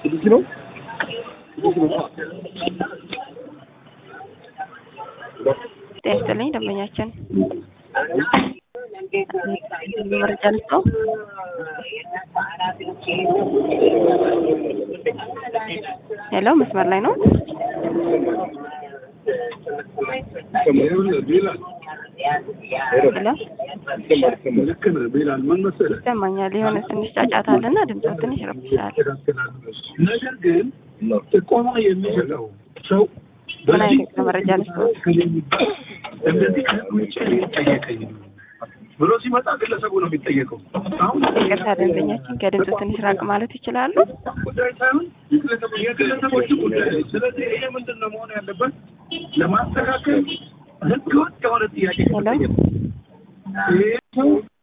እዚህ ነው ጤና ይስጥልኝ ደንበኛችን መረጃ ልስጠው። ሄሎ መስመር ላይ ነው። ሄሎ ልክ ነህ ቤላል ምን መሰለህ ይሰማኛል። የሆነ ትንሽ ጫጫታ አለና ድምፁ ትንሽ ይረብሻል። ነገር ግን ጥቆማ የሚሰጠው ሰው ምን አይነት መረጃ ልስጠው? እንደዚህ ከህግ ውጭ ጠየቀኝ ብሎ ሲመጣ ግለሰቡ ነው የሚጠየቀው። አሁን ይቅርታ ደንበኛችን ከድምፁ ትንሽ ራቅ ማለት ይችላሉ? ጉዳይ ሳይሆን የግለሰቦች ጉዳይ ነው። ስለዚህ ይሄ ምንድን ነው መሆን ያለበት? ለማስተካከል ህገወጥ የሆነ ጥያቄ ሄሎ ይሄ ሰው